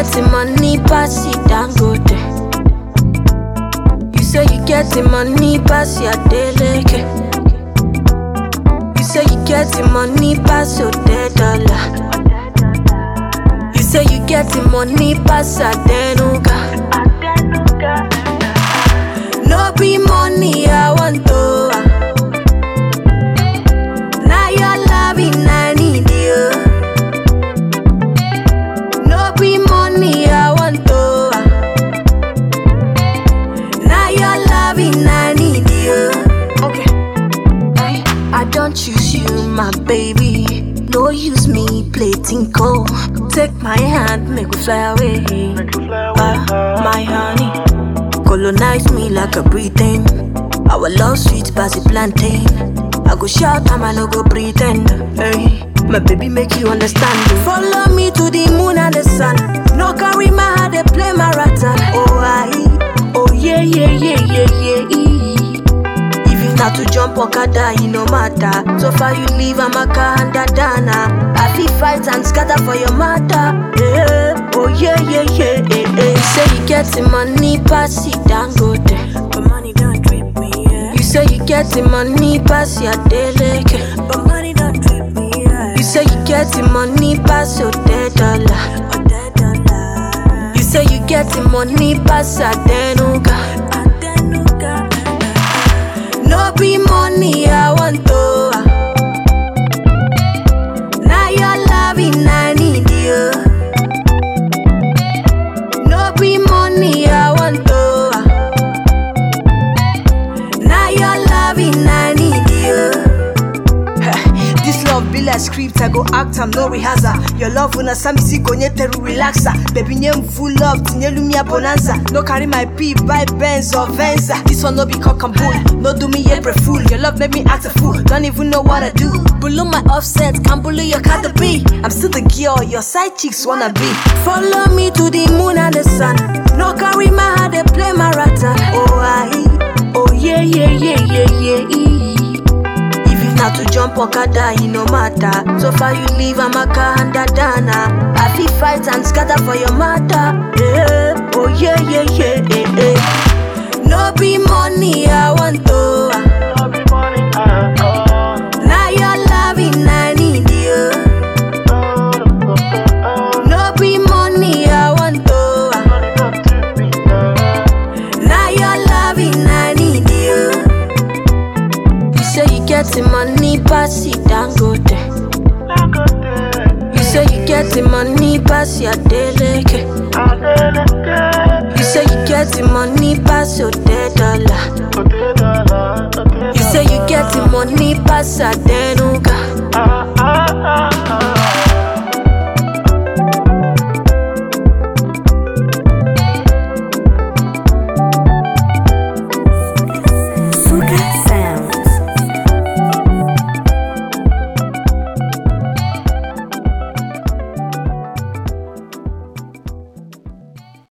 get the money, pass it down, go there. You say you get the money, pass your deleke. You say you get the money, pass your dead dollar. You say you get the money, pass a denuga. No be money, I want to. Now your loving, I need you. No be money, I want to. Now your loving, I need you. Okay. I, I don't choose you, my baby. No use me plating cold. Take my hand, make we fly away. Ah, my honey, colonize me like a breathing. Our love sweet as a plantain. I go shout and I no go pretend. Hey, my baby make you understand. Follow me to the moon and the sun. No carry my heart, they play my rattle. Oh I, oh yeah yeah yeah yeah yeah. If you not to jump Okada, it no matter. So far you leave Amaka and Dadana. I feel fight and scatter for your mother. Yeah, oh yeah, yeah, yeah, yeah, yeah. You say you get the money, pass it down, go there. But money don't trip me, yeah. You say you get the money, pass your deleke. But money don't trip me, yeah. You say you get the money, pass your dead dollar. Oh, dead dollar. You say you get the money, pass a denuga. A denuga. No be money, I want to. Now your loving, I need you. No be money, I want to. Now your loving, I need you. This love be like script, I go act, I'm no rehearsal. Your love una sami si gonye teru relaxa. Baby name full love, tinye lumia bonanza. No carry my pee, buy Benz or Venza. This one no be cock and bull, no do me April fool. Your love make me act a fool, don't even know what I do. Below my offset, can't bully your cat to be. I'm still the girl your side chicks wanna be. Follow me to the moon and the sun. No carry my heart, they play my rattle. Oh I, oh yeah yeah yeah yeah yeah. If you not to jump Okada, it no matter. So far you leave Amaka and Dadana. I feel fight and scatter for your mother. Yeah, oh yeah yeah yeah yeah yeah. No be money, I want to. Now your loving, I need you. No be money, I want to. Now your loving, I need you. You say you get the money, pass it down, go there. You say you get the money, pass your deleke. You say you get the money, pass your dead dollar. You say you get the money, pass a